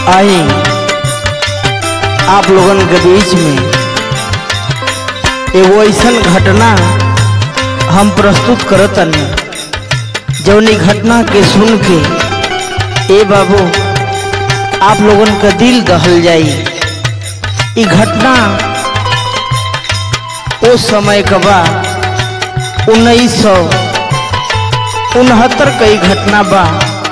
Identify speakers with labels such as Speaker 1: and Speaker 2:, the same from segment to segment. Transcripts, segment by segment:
Speaker 1: आई आप लोगन के बीच में एगो ऐसन घटना हम प्रस्तुत करतनी जौनी घटना के सुन के ए बाबू आप लोगन का दिल दहल जाई ई घटना ओ समय का बा उन्नीस सौ उनहत्तर कई घटना बा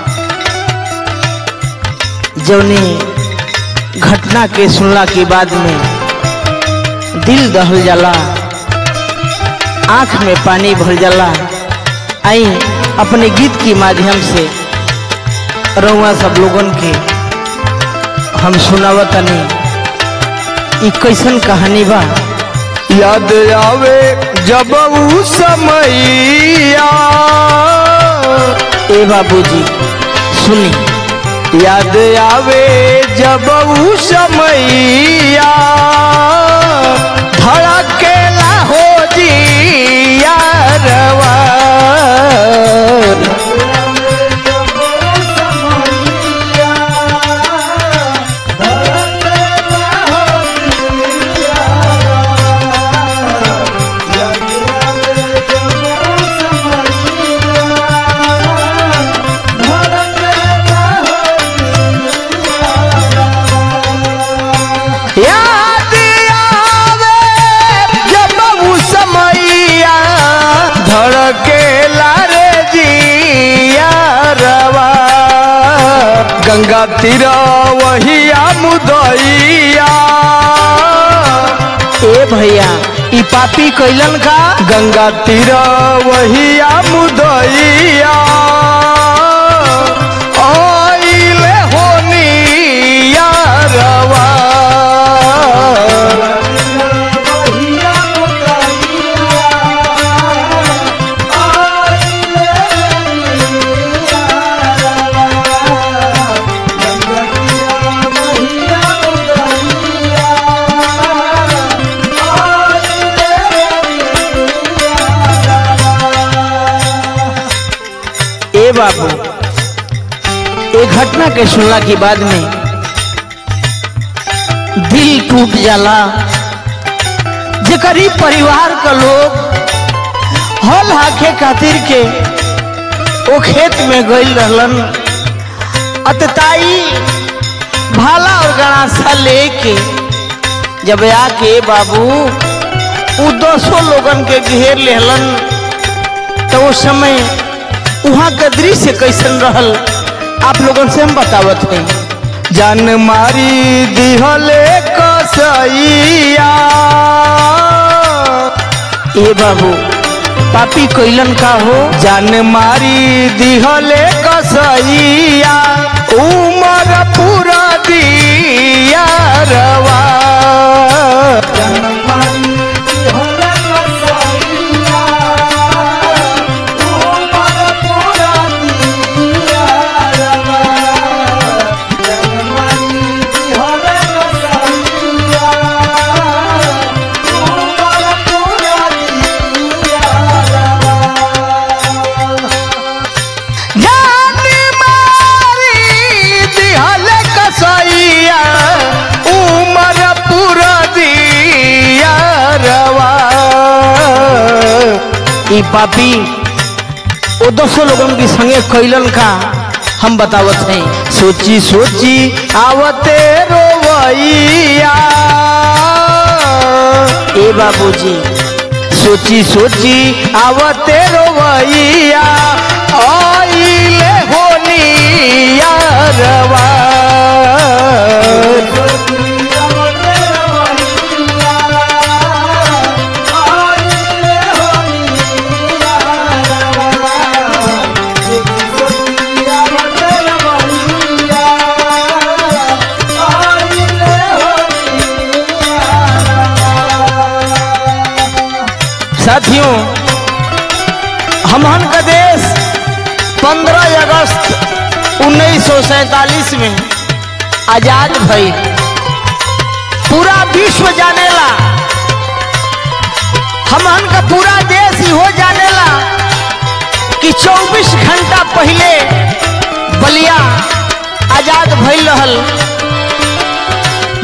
Speaker 1: जौनी घटना के सुनला के बाद में दिल दहल जाला आंख में पानी भर जाला आई अपने गीत के माध्यम से रउआ सब लोगन के हम सुनावतनी ई कैसन कहानी बा
Speaker 2: याद आवे जब ऊ समैया
Speaker 1: ए बाबूजी सुनी
Speaker 2: याद आवे जब ऊ समैया धड़केला हो जिया रवा याद आवे जब ऊ समैया धड़केला रे जिया रवा गंगा तीरा वहिया मुदैया
Speaker 1: ए भैया ई पापी कैलन का
Speaker 2: गंगा तीरा वहिया मुदैया आइले होनिया रवा
Speaker 1: ए बाबू ए घटना के सुनला के बाद में दिल टूट जाला जेकर ई परिवार का लोग हल हाके खातिर के ओ खेत में गइल रहलन अतताई भाला और गणासा लेके जब आके बाबू उ दसों लोगन के घेर लेहलन तो उस समय वहाँ का दृश्य कैसन रहल आप लोगन से हम बतावत हैं
Speaker 2: जान मारी दिहले कसैया
Speaker 1: ए बाबू पापी कैलन का हो
Speaker 2: जान मारी दिहले कसैया उमर पूरा दिया रवा जान मारी दिहले कसैया उमर पूरा दिया रवा
Speaker 1: ई पापी वो दोस्तों लोगन के संगे कैलन का हम बतावत हैं
Speaker 2: सोची सोची आवते रोवैया
Speaker 1: ए बाबूजी
Speaker 2: सोची सोची आवते रोवैया आइले होनिया रवा
Speaker 1: साथियों हमहन का देश 15 अगस्त उन्नीस में आजाद भई पूरा विश्व जानेला हमहन का पूरा देश ही हो जानेला कि 24 घंटा पहले बलिया आजाद भइल रहल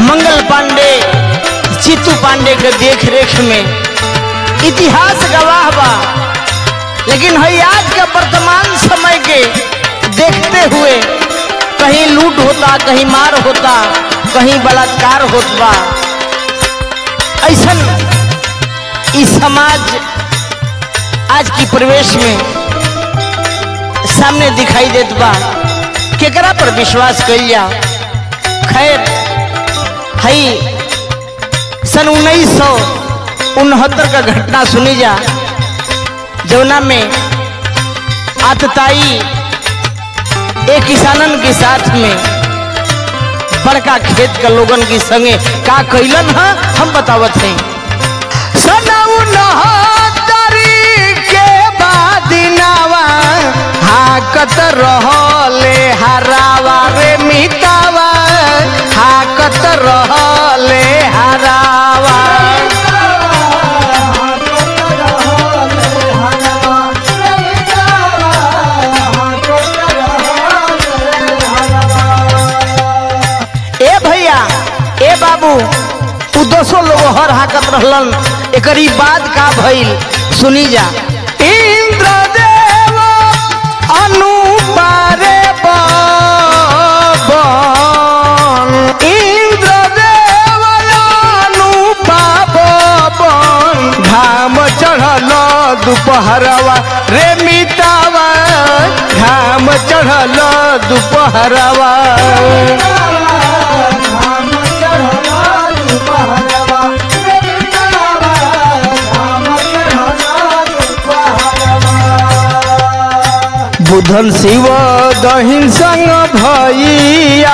Speaker 1: मंगल पांडे चित्तू पांडे के देख रेख में इतिहास गवाह बा लेकिन है आज के वर्तमान समय के देखते हुए कहीं लूट होता कहीं मार होता कहीं बलात्कार होत बा ऐसन इस समाज आज की परिवेश में सामने दिखाई देत बा केकरा पर विश्वास कइल जा खैर हई सन उन्नीस सौ उनहत्तर का घटना सुनी जा जौना में आतताई एक किसानन के साथ में बड़का खेत के लोगन के संगे का कैलन है हम बतावत हैं
Speaker 2: सनऊ नहतरी के बाद नावा हाकत रहले हरावा रे मितावा हाकत रहले हरावा
Speaker 1: ए भैया ए बाबू उ दसो लोग हर हाकत रहलन एकरी बाद का भइल सुनी जा
Speaker 2: इंद्रदेव अनुपारे बन इंद्रदेव अनुपावन घाम चढ़ल दुपहरवा रे मितावा घाम चढ़ल दुपहरवा बुधन शिव दहिन संग भैया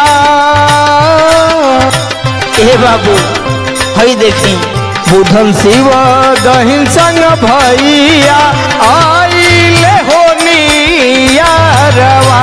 Speaker 1: ए बाबू हई देखी
Speaker 2: बुधन शिव दहिन संग भैया आइले होनिया रवा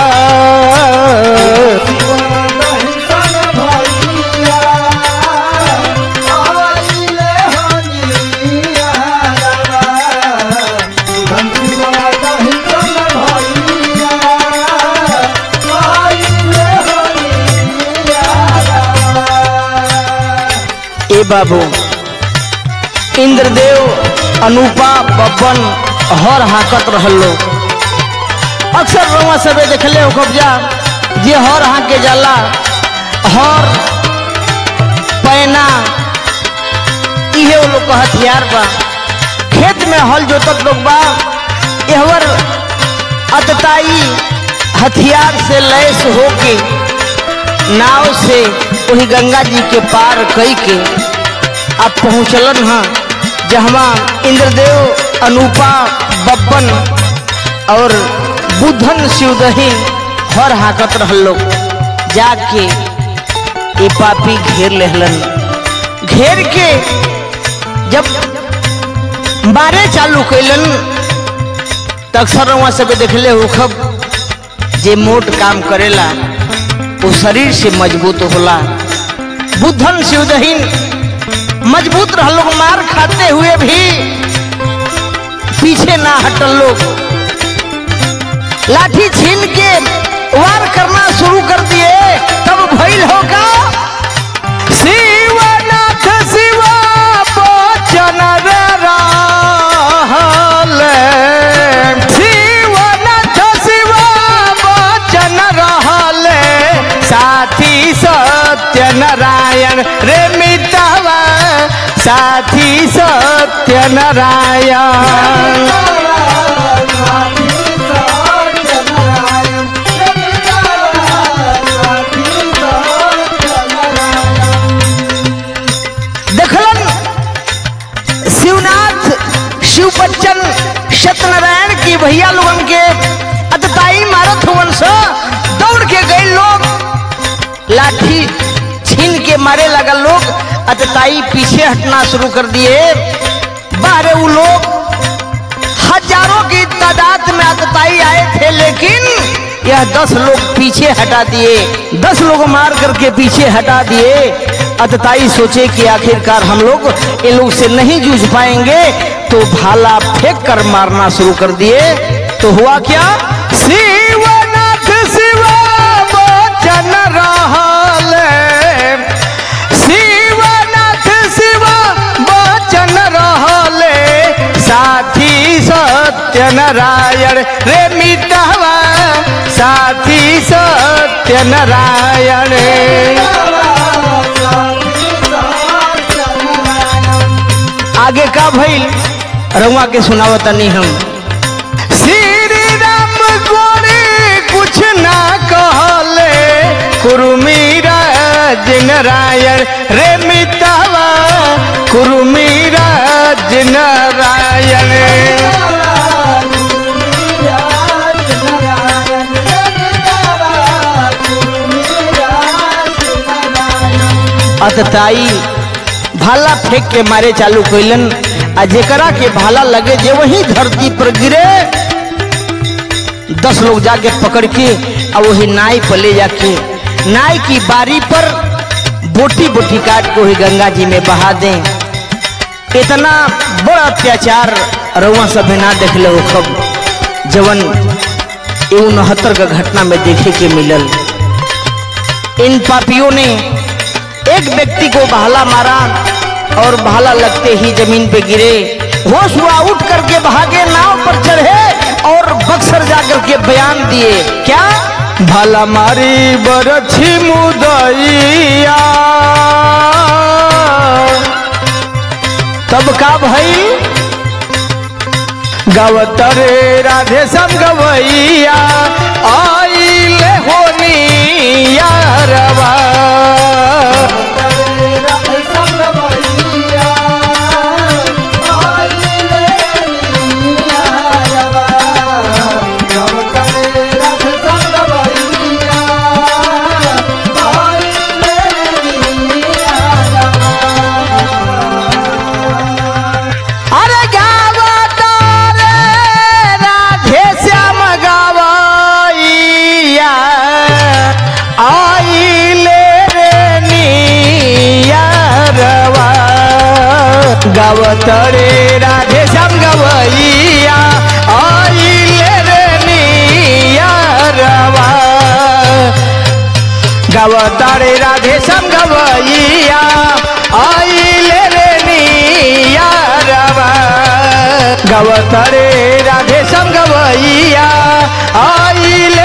Speaker 1: ए बाबू इंद्रदेव अनुपा बब्बन हर हाकत रहल लोग अक्सर रउआ सबे देखले हो कब्जा जे हर हाके जाला हर पैना इहे वो लोग का हथियार बा खेत में हल जोतत लोग बा एहवर अतताई हथियार से लैस होके नाव से वही गंगा जी के पार कई के अब पहुँचलन हाँ जहवा इंद्रदेव अनुपा बब्बन और बुधन शिवदही हर हाकत रहल लोग जाके ये पापी घेर लेहलन घेर के जब मारे चालू कैलन त अक्सर वहाँ सब देखले होखब जे मोट काम करेला वो शरीर से मजबूत होला बुद्धन शिवदहीन मजबूत रह लोग मार खाते हुए भी पीछे ना हटल लोग लाठी छीन के वार करना शुरू कर दिए तब भइल होगा
Speaker 2: शिवनाथ शिवा बचन रे रहल शिवनाथ शिवा बचन रहल साथी सत्य नारायण रे मितवा साथी सत्य नारायण
Speaker 1: देखलन शिवनाथ शिव बच्चन सत्यनारायण की भैया लोगन के अतताई मारत हुवन स दौड़ के गए लोग लाठी छीन के मारे लगा लोग अतताई पीछे हटना शुरू कर दिए बाहर वो लोग हजारों की तादाद में अतताई आए थे लेकिन यह दस लोग पीछे हटा दिए दस लोग मार करके पीछे हटा दिए अतताई सोचे कि आखिरकार हम लोग इन लोग से नहीं जूझ पाएंगे तो भाला फेंक कर मारना शुरू कर दिए तो हुआ क्या
Speaker 2: शिवनाथ शिवा बचन रहल सत्यनारायण रे मितवा साथी सत्यनारायण
Speaker 1: आगे का भइल रउआ के सुनावत तनी हम
Speaker 2: श्री राम गोरी कुछ ना कहले कुरुमीरा नारायण रे मितवा कुरुमीरा नारायण
Speaker 1: अतताई भाला फेंक के मारे चालू कैलन आ जेकरा के भाला लगे जे वही धरती पर गिरे दस लोग जाके पकड़ के आ वही नाई पर ले जाके नाई की बारी पर बोटी बोटी काट के वही गंगा जी में बहा दें इतना बड़ा अत्याचार रउआ सब ना देख ले खब जवन ये उनहत्तर का घटना में देखे के मिलल इन पापियों ने एक व्यक्ति को भाला मारा और भाला लगते ही जमीन पे गिरे होश हुआ उठ करके भागे नाव पर चढ़े और बक्सर जाकर के बयान दिए क्या
Speaker 2: भला मारी बरछी मुदैया
Speaker 1: तब का भई
Speaker 2: गवतरे राधे सम गवैया आइले होनी यारवा अरे गावतारे राधे श्याम गवैया आइले रे नियरवा गवतरे राधे श्याम गवैया आइले रे नियरवा गवतारे राधे श्याम गवैया आइले रे नियरवा गवतरे राधे श्याम गवैया आइले